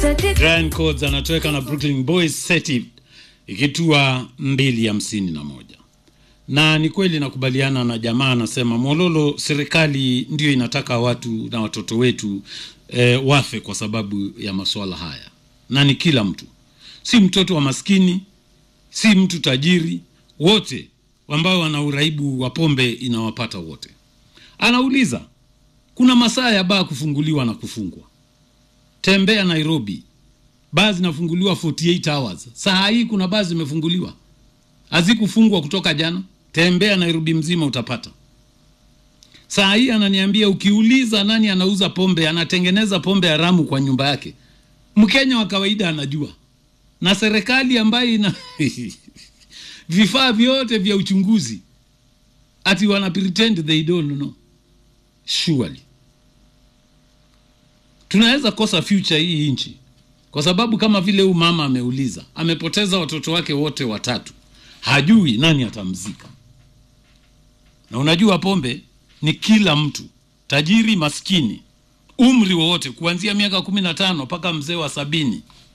Brian Codes anatoweka na Brooklyn Boys seti ikitua mbili hamsini na moja na ni kweli nakubaliana na jamaa anasema Mololo, serikali ndio inataka watu na watoto wetu e, wafe kwa sababu ya masuala haya, na ni kila mtu, si mtoto wa maskini, si mtu tajiri, wote ambao wana uraibu wa pombe inawapata wote. Anauliza, kuna masaa ya baa kufunguliwa na kufungwa. Tembea Nairobi, baa zinafunguliwa 48 hours. Saa hii kuna baa zimefunguliwa, hazikufungwa kutoka jana. Tembea Nairobi mzima utapata. Saa hii ananiambia, ukiuliza nani anauza pombe, anatengeneza pombe haramu kwa nyumba yake, Mkenya wa kawaida anajua, na serikali ambayo ina vifaa vyote vya uchunguzi, ati wana pretend they don't know. Surely tunaweza kosa future hii nchi, kwa sababu kama vile huyu mama ameuliza, amepoteza watoto wake wote watatu, hajui nani atamzika. Na unajua pombe ni kila mtu, tajiri, maskini, umri wowote, kuanzia miaka kumi na tano mpaka mzee wa sabini